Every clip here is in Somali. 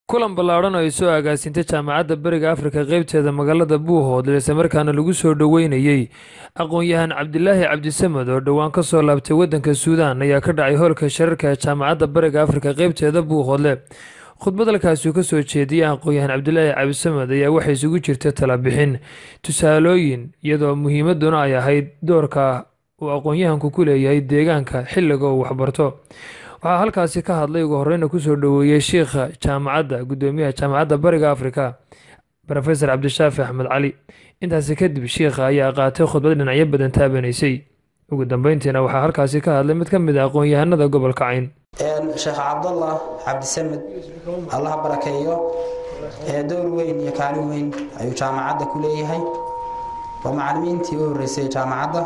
kulan ballaadhan oo ay soo agaasintay jaamacadda bariga afrika qaybteeda magaalada buuhoodle islamarkaana lagu soo dhoweynayey aqoon-yahan cabdilaahi cabdisamed oo dhowaan ka soo laabtay waddanka suudaan ayaa ka dhacay hoolka shirarka ee jaamacadda bariga afrika qaybteeda buuhoodle khudbad halkaasuu ka soo jeediyey aqoon-yahan cabdilaahi cabdisamed ayaa waxay isugu jirta talabixin tusaalooyin iyadoo muhiimaduna ay ahayd doorka uu aqoon-yahanku ku leeyahay deegaanka xilliga uu waxbarto waxaa halkaasi ka hadlay ugu horeyna kusoo dhoweeyey shiikha jaamacadda guddoomiyaha jaamacadda bariga afrika rofesor cabdishaafi axmed cali intaasi kadib shiikha ayaa qaatay khudbad dhinacyo badan taabanaysay ugu dambeyntiina waxaa halkaasi ka hadlay mid ka mid a aqoon-yahanada gobolka cayn sheekh cabdallah cabdisamed allaha barakeeyo door weyn iyo kaalin weyn ayuu jaamacadda ku leeyahay waa macalimiintii u horeysay jaamacadda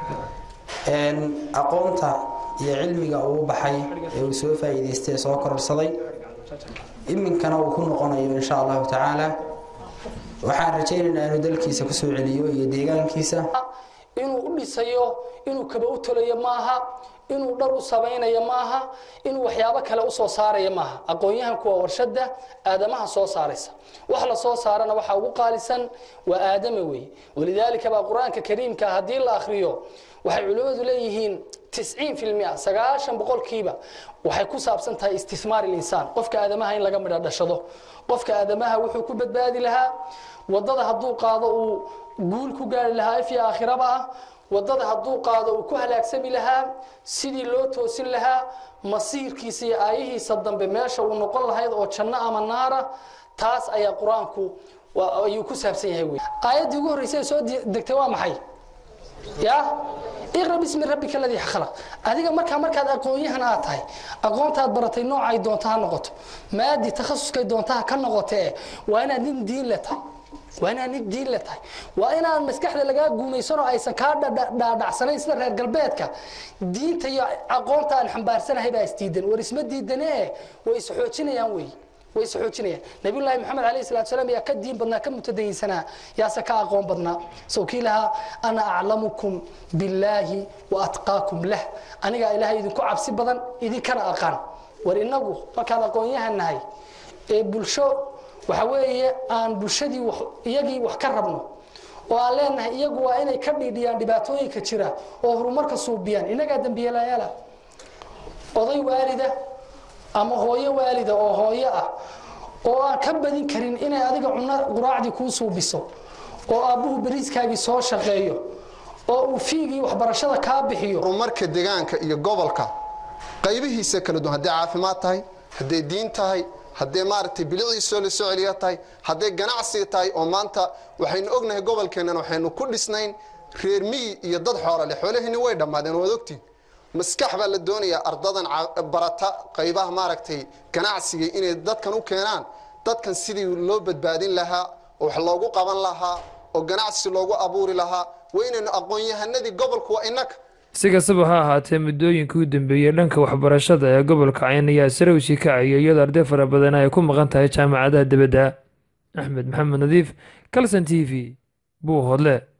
aqoonta iyo cilmiga uu baxay ee uu soo faa'iidaystay soo kororsaday iminkana uu ku noqonayo insha allahu tacaala waxaan rajaynaynaa inuu dalkiisa kusoo celiyo iyo deegaankiisa inuu u dhisayo inuu kaba u tolayo maaha inuu dhar u samaynayo maaha inuu waxyaabo kale usoo saaraya maaha aqoon-yahanku waa warshada aadamaha soo saaraysa wax la soo saarana waxaa ugu qaalisan waa aadama wey walidaalika baa qur-aanka kariimka haddii la akhriyo waxay culimmadu leeyihiin tisciin filmia sagaashan boqolkiiba waxay ku saabsan tahay istismaar ilinsaan qofka aadamaha in laga midha dhashado qofka aadamaha wuxuu ku badbaadi lahaa wadada hadduu qaado uu guul ku gaari lahaa ifya aakhiraba ah wadada hadduu qaado uu ku halaagsami lahaa sidii loo toosin lahaa masiirkiisa iyo aayihiisa dambe meesha uu noqon lahayd oo janno ama naara taas ayaa qur-aanku ayuu ku saabsan yahay wey aayaddii ugu horreysay soo degtay waa maxay ya iqra bismi rabbika aladii khalaq adiga markaa markaad aqoon-yahan aad tahay aqoontaad baratay noocay doonta ha noqoto maadi takhasuskay doonta ha ka noqotee waa inaad nin diin le tahay waa inaad nin diin le tahay waa inaad maskaxda lagaa guumaysanoo aysan kaa dhaadhacsanayn sida reer galbeedka diinta iyo aqoonta aan xambaarsanahay baa isdiidan war isma diidane way isxoojinayaan wey way isxoojinayaan nabiyullaahi maxamed alayhi salatu salaam yaa ka diin badnaa ka mutadayinsanaa yaase ka aqoon badnaa sow kii lahaa ana aclamukum billaahi wa atqaakum lah anigaa ilaahay idinku cabsi badan idinkana aqaan war inagu markaan aqoon-yahan nahay ee bulsho waxa weeye aan bulshadii iyagii wax ka rabno oo aan leenahay iyagu waa inay ka dhiidhiyaan dhibaatooyinka jira oo horumarka suubiyaan innagaa dembiyelayaala oday waalida ama hooyo waalida oo hooyo ah oo aan ka badin karin inay adiga cunno quraacdii kuu suubiso oo aabbuhu bariiskaagii soo shaqeeyo oo uu fiigii waxbarashada kaa bixiyo horumarka deegaanka iyo gobolka qaybihiisa kala duwan hadday caafimaad tahay hadday diin tahay hadday maaragtay biliciisoo la soo celiya tahay hadday ganacsi tahay oo maanta waxaynu ognahay gobolkeennan waxaynu ku dhisnayn reer miyi iyo dad xoolale xoolaheeni way dhammaadeen waad ogtiin maskax baa la doonayaa ardadan barata qaybaha maaragtay ganacsiga inay dadkan u keenaan dadkan sidii loo badbaadin lahaa oo wax loogu qaban lahaa oo ganacsi loogu abuuri lahaa waa inaynu aqoon-yahanadii gobolku waa inaga si kastaba ha ahaatee muddooyinkii u dambeeyey dhanka waxbarashada ee gobolka cayn ayaa sarawsi kacaya iyadoo arday fara badan ay ku maqan tahay jaamacadaha dibadda axmed maxamed nadiif calson t v buuhoodle